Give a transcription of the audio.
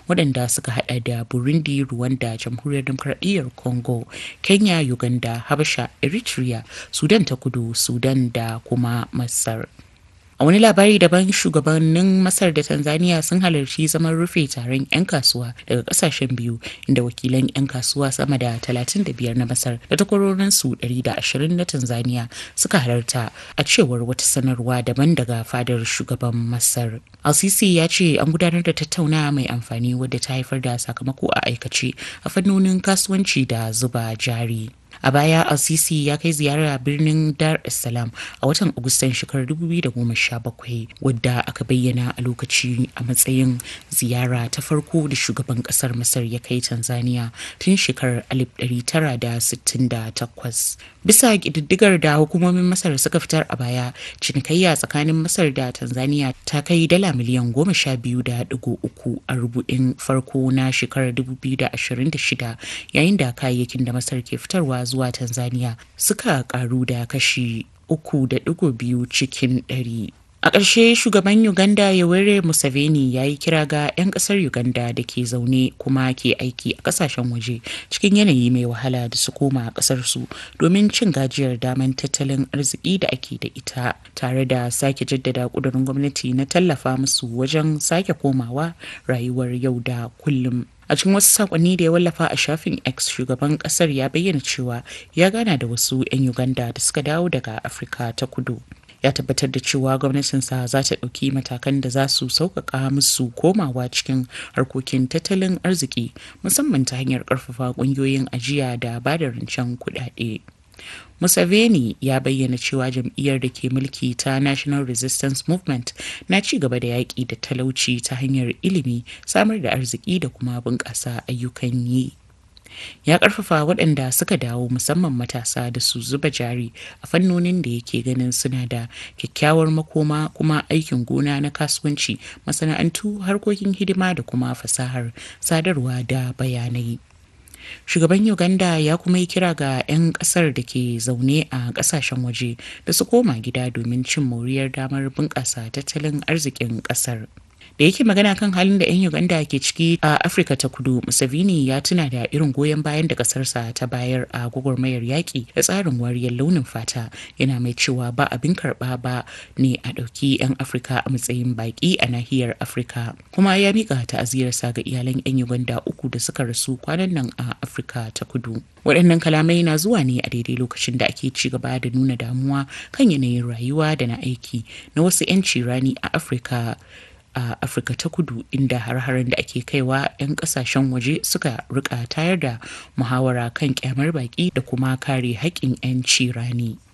waɗanda suka hada da burundi rwanda jamhuriyar demokradiyyar congo kenya uganda habasha eritrea sudan ta kudu sudan da kuma masar a wani labari daban shugabannin masar da tanzania sun halarci zaman rufe taron 'yan kasuwa daga kasashen biyu inda wakilan 'yan kasuwa sama da 35 na masar da takwarorinsu 120 na tanzania suka halarta a cewar wata sanarwa daban daga fadar shugaban masar al-sisi ya ce an gudanar da tattaunawa mai amfani wadda ta haifar da sakamako a aikace a fannonin kasuwanci da zuba jari a baya al-sisi ya kai ziyara birnin dar es salaam a watan agustan shekarar 2017 wadda aka bayyana a lokaci a matsayin ziyara ta farko da shugaban kasar masar ya kai tanzania tun shekarar 1968 bisa ƙididdigar da hukumomin masar suka fitar a baya cinikayya tsakanin masar da tanzania ta kai dala miliyan goma sha biyu da digo uku a rubu'in farko na shekarar 2026 yayin da kayayyakin da masar ke fitarwa zuwa Tanzania suka karu da kashi uku da digo biyu cikin ɗari. A ƙarshe shugaban Uganda Yoweri Museveni ya yi kira ga 'yan ƙasar Uganda da ke zaune kuma ke aiki a ƙasashen waje cikin yanayi mai wahala da su koma a ƙasarsu domin cin gajiyar daman tattalin arziki da ake da ita tare da sake jaddada ƙudurin gwamnati na tallafa musu wajen sake komawa rayuwar yau da kullum. a cikin wasu sakonni da ya wallafa a shafin x shugaban kasar ya bayyana cewa ya gana da wasu 'yan uganda da suka dawo daga afirka ta kudu ya tabbatar da cewa gwamnatinsa za ta ɗauki matakan da za su sauƙaƙa musu komawa cikin harkokin tattalin arziki musamman ta hanyar ƙarfafa ƙungiyoyin ajiya da ba da rancen kuɗaɗe. Museveni ya bayyana cewa jam'iyyar da ke mulki ta National Resistance Movement na ci gaba da yaƙi da talauci ta hanyar ilimi, samar da arziki da kuma bunƙasa ayyukan yi. Ya ƙarfafa waɗanda suka dawo musamman matasa da su zuba jari a fannonin da yake ganin suna da kyakkyawar makoma kuma aikin gona na kasuwanci, masana'antu, harkokin hidima da kuma fasahar sadarwa da bayanai. shugaban uganda ya kuma yi kira ga 'yan kasar da ke zaune a kasashen waje da su koma gida domin cin moriyar damar bunƙasa tattalin arzikin kasar da yake magana kan halin da 'yan uganda ke ciki a afirka ta kudu museveni ya tuna da irin goyon bayan da kasarsa ta bayar a gwagwarmayar yaƙi da tsarin wariyar launin fata yana mai cewa ba abin karɓa ba ne a ɗauki 'yan afirka a matsayin baƙi a nahiyar afirka kuma ya miƙa ta'aziyarsa ga iyalan 'yan uganda uku da suka rasu kwanan nan a afirka ta kudu waɗannan kalamai na zuwa ne a daidai lokacin da ake ci gaba da nuna damuwa kan yanayin rayuwa da na aiki na wasu 'yanci rani a afirka a afirka ta kudu inda har-haren da ake kaiwa 'yan kasashen waje suka rika tayar da muhawara kan kyamar baki da kuma kare haƙƙin 'yanci rani